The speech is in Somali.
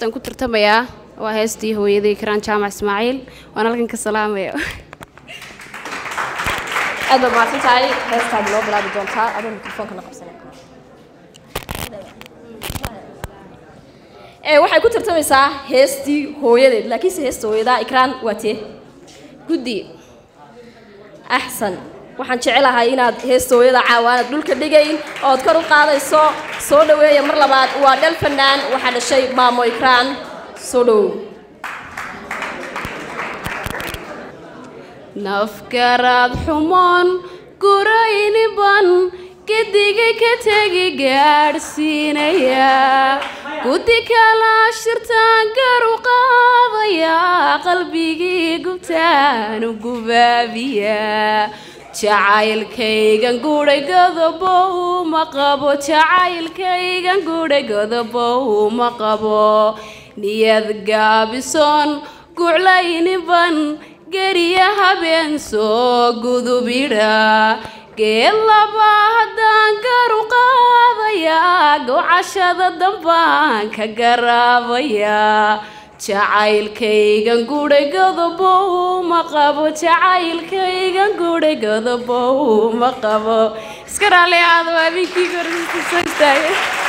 heestan ku tartamayaa waa heestii hooyaday karaan jaamac ismaaciil waan halkan ka salaamaya aad baad mahadsan tahay heestaad noo bilaabi doontaa adoo mikrofoonka la qabsanay ee waxay ku tartamaysaa heestii hooyadeed laakiinse heesta hooyadaa ikraan waa tee guddi axsan waxaan jecelahay inaad heesta hooyada caawaanad dhulka dhigayn ood kor u qaadayso soo dhoweeya mar labaad waa dhal fanaan waxaa dhashay maamo ikraan soo dhowow nafgaraad xumoon gurayniban gedigay ka tegi gaadhsiinaya guddi kala shirtaan garu qaadaya qalbigii gubtaan u gubaabiya jacaylkaygan gudhay godobow ma qabo jacaylkaygan gudhay godobow ma qabo niyad gaabisoon guclayniban geriya habeen soo gudubidha geed laba haddaan garu qaadaya gowcashada dambaan ka garaabaya jacaylkaygan gudhay godobow ma qabo jacaylkaygan gudhay godobow ma qabo iska raalli aado habeenkii gorsiistaagay